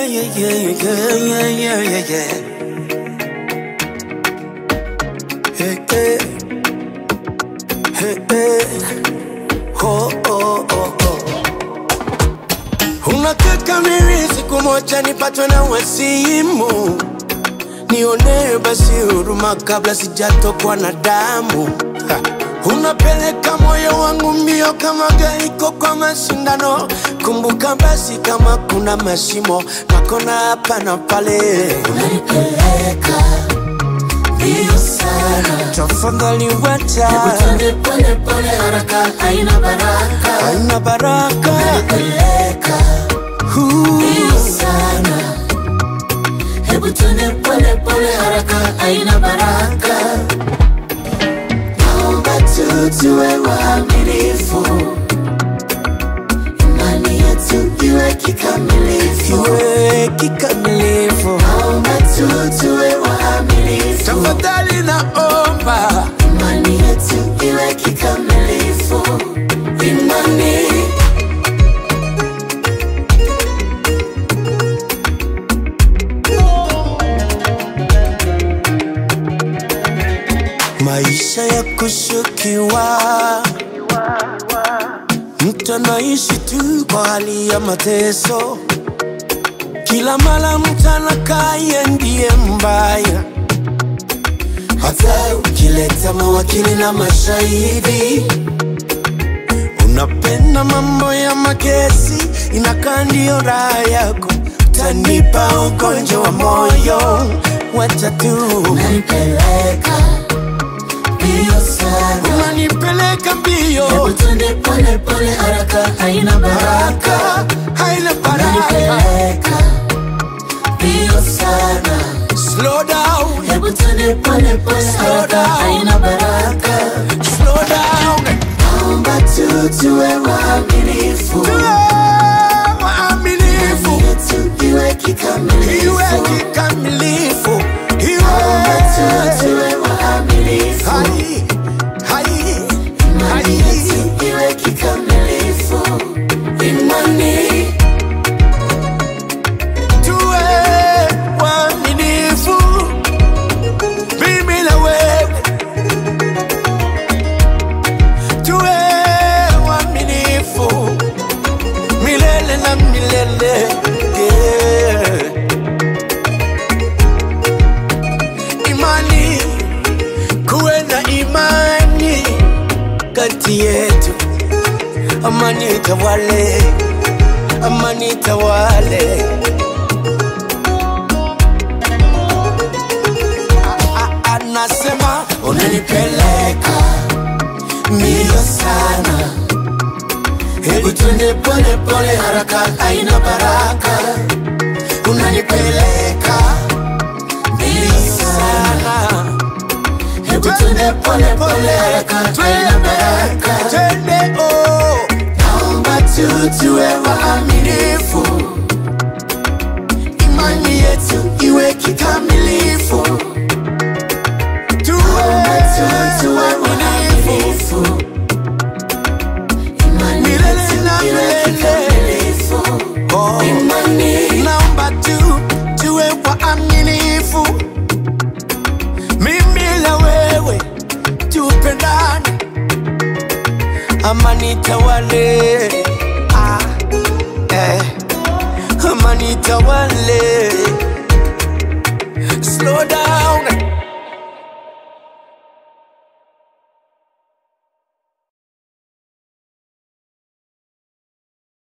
yeah, yeah, yeah, yeah, yeah, yeah, yeah. Hey, hey. Hey, hey. Oh, oh, oh, oh. Unataka mimi siku moja nipatwe na wasimu, nionee basi huruma kabla sijatokwa na damu. Ha. Unapeleka moyo wangu mbio kama gari iko kwa mashindano. Kumbuka basi kama kuna mashimo nakona hapa na pale, unanipeleka mbio sana, tafadhali wacha, hebu twende pole pole, haraka haina baraka. haina baraka. Unanipeleka mbio sana, hebu twende pole pole, haraka haina baraka. Naomba tu tuwe waaminifu, imani yetu iwe kikamilifu. Iwe kikamilifu, Naomba tu tuwe waaminifu tafadhali naomba imani yetu iwe kikamilifu. Imani maisha ya kushukiwa, mtu anaishi tu kwa hali ya mateso. Kila mara mtu anakaa yeye ndiye mbaya, hata ukileta mawakili na mashahidi. Unapenda mambo ya makesi, inakaa ndiyo raha yako. Tanipa ugonjwa wa moyo, wacha tu unanipeleka mbio sana, unanipeleka mbio hebu twende pole pole, haraka haina baraka. baraka haina baraka Unanipeleka mbio sana, slow down hebu twende pole pole, haraka haina baraka. slow down Naomba tu tuwe waaminifu, tuwe waaminifu imani yetu iwe kikamilifu. iwe kikamilifu Naomba tu iwe tuwe waaminifu, hai hai imani hai yetu iwe kikamilifu. Imani tuwe waaminifu mimi na wewe tuwe waaminifu milele na milele yeah. imani kuwe na imani kati yetu amani tawale amani tawale A- a- anasema unanipeleka mbio sana hebu twende pole pole, haraka haina baraka. unanipeleka Mbio sana, sana hebu twende pole pole, haraka haina baraka. twende oh Naomba tu tuwe waaminifu, imani yetu iwe kikamilifu tuwe naomba tu tuwe waaminifu waaminifu, imani Milele yetu na iwe milele. kikamilifu. oh. Imani naomba tu tuwe waaminifu, mimi na wewe tupendane, amani tawale, ah, eh, amani tawale. Slow down